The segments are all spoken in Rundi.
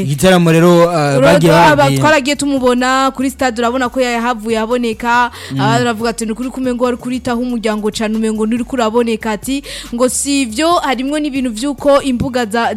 igitaramo rero uh, bagiye Aba- babwiye twaragiye tumubona kuri stade urabona ko yahavuye aboneka abandi baravuga ati ni ukuri kumwe ngo wari kuritaho umuryango cane umengo nturi kuraboneka ati ngo si ivyo harimwo n'ibintu vy'uko imbuga za-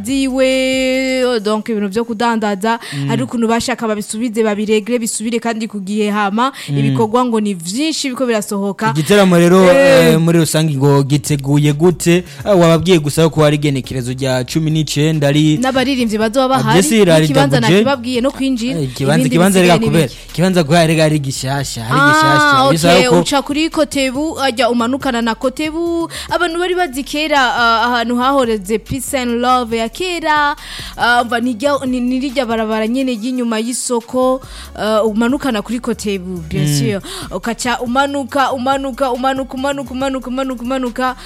ziwe donc ibintu vyo kudandaza hari ukuntu bashaka babisubize babiregre bisubire kandi ku gihe hama ibikorwa ngo ni vyinshi biko birasohoka igitaramo rero Eh. eh, muri rusange ngo giteguye gute Ah, wababwiye gusa ko hari igenekerezo rya cumi n'icenda ari n'abaririmbyi bazoba Ah, bahari Jesse Irari n'ikibanza Double J. nakibabwiye no kwinjira Eh, ikibanza ibindi ikibanza bisigaye rega ni kubera bike. ikibanza guhari ari gishasha ari Ah, gishasha bisaba okay, ko uca kuri kotebu ajya umanukana na kotebu abantu bari bazi kera ah, ahantu hahoreze peace and love ya kera ah, mva nijya- ni- nirijya barabara nyene ry'inyuma y'isoko ah, umanukana kuri kotebu bien sûr ukaca umanuka umanuka umanuka umanuka umanuka umanuka umanuka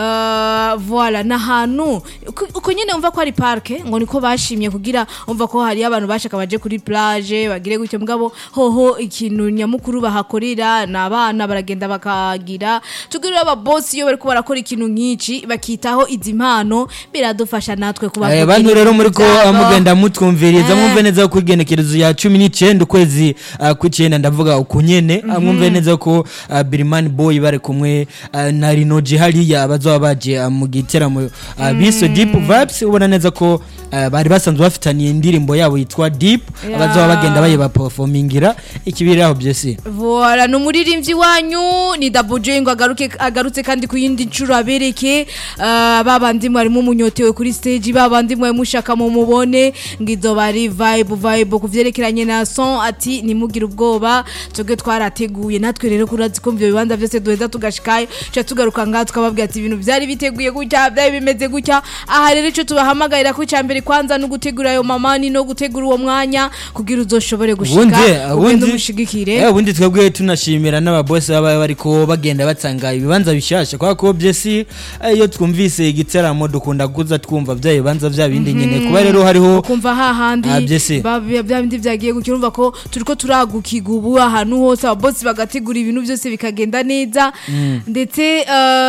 ah, voilà n'ahantu uko- uko nyene umva ko ari parke ngo niko bashimye kugira umva ko hari abantu bashaka baje kuri plage bagire gutyo mugabo hoho ikintu nyamukuru bahakorera ni abana baragenda bakagira tugirira ababosi iyo bariko barakora ikintu nk'ici bakitaho izi mpano biradufasha natwe kuba Eh, bantu rero muri ko byabo. ah, mugenda mutwumviriza Eh. mwumve neza ko igenekerezo ya cumi n'icenda ukwezi ah, kw'icenda ndavuga uku nyene Ah, mwumve neza ko ah, Birimani Boy bari kumwe ah, na Rinoji hariya bazoba baje ah, mu giteramo ah, bise Deep Vibes ubona neza ko ah, bari basanzwe bafitaniye indirimbo yabo yitwa Deep Yeah. bazoba bagenda bayiba performingira ikibiraho byose Voilà, ni umuririmbyi wanyu ni Double J ngo agaruke agarutse kandi ku yindi nshuro abereke uh, babandi mwarimo munyotewe kuri stage babandi mwe mushaka mu mubone ngo izo bari vibe vibe kuvyerekeranye na son ati nimugire ubwoba twebwe twarateguye natwe rero kurazi ko ivyo bibanza vyose duheza tugashikayo ca tugaruka ngaha tukababwira ati ibintu vyari biteguye gutya vyari bimeze gutya aha rero ico tubahamagarira ko icambere kwanza no gutegura ayo mamani no gutegura uwo mwanya kugira uzoshobore gushika ubundi ugende ubundi umushigikire eh, ubundi twebwe tunashimira n'ababosi baba bariko bagenda batanga ibibanza bishasha kwa ko byesi eh, iyo twumvise igitaramo dukunda kuza twumva bya bibanza bya bindi nyene kuba rero hariho ukumva hahandi Ah, byese. ba- bya bya bindi byagiye gukira urumva ko turiko turagukirwa ubu ahantu hose ababosi bagategura ibintu byose bikagenda neza ndetse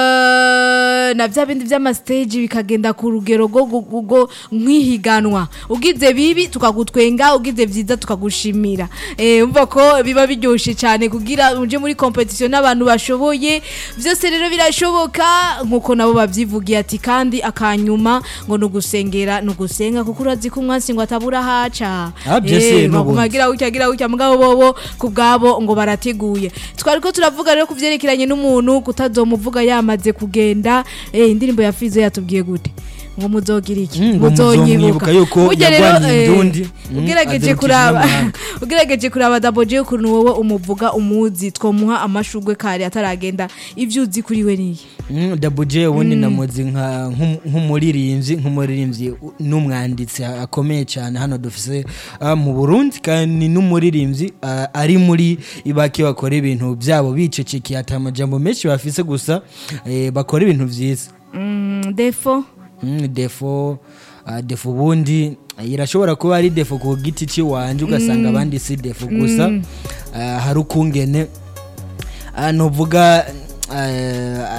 eh, na bya bindi by'amastage bikagenda ku rugero rwo gu- gu- rwo nk'ihiganwa ugize bibi tukagutwenga ugize byiza tukagushimira Eh, umva ko biba biryoshe cyane kugira uje muri competition n'abantu bashoboye byose rero birashoboka nkuko nabo babyivugiye ati kandi akanyuma ngo nugusengera nugusenga kuko urazi ko umwansi ngo atabura haca Ah, byose Eh, n'ubundi. baguma gira gutya gira gutya mugabo bobo ku bwabo ngo barateguye twari ko turavuga rero ku byerekeranye n'umuntu kutazomuvuga yamaze kugenda eh, indirimbo ya Fizo yatubwiye gute ngo muzogira iki Mm, ngo muzonyibuka muzomwibuka yuko Burya rero, yarwaniye eh, indundi. Mm, ugerageje azirukije kuraba n'amahanga. ugerageje kuraba Double J ukuntu wowe umuvuga umuzi twomuha amashugwe kare ataragenda ivyo uzi kuri we niye Mm, Double J ubundi namuzi nka nk'um- nk'umuririmbyi nk'umuririmbyi u- n'umwanditsi akomeye cyane hano dufise ah, mu Burundi kandi n'umuririmbyi ah, ari muri ibaki bakora ibintu byabo bicecekeye ata amajambo menshi bafise gusa eh, bakora ibintu vyiza Mm, defo Mm, defo ah, defo ubundi irashobora kuba ari defo ku giti cy'iwanje ugasanga abandi si defo gusa ah, hari ukungene ah, nuvuga ah,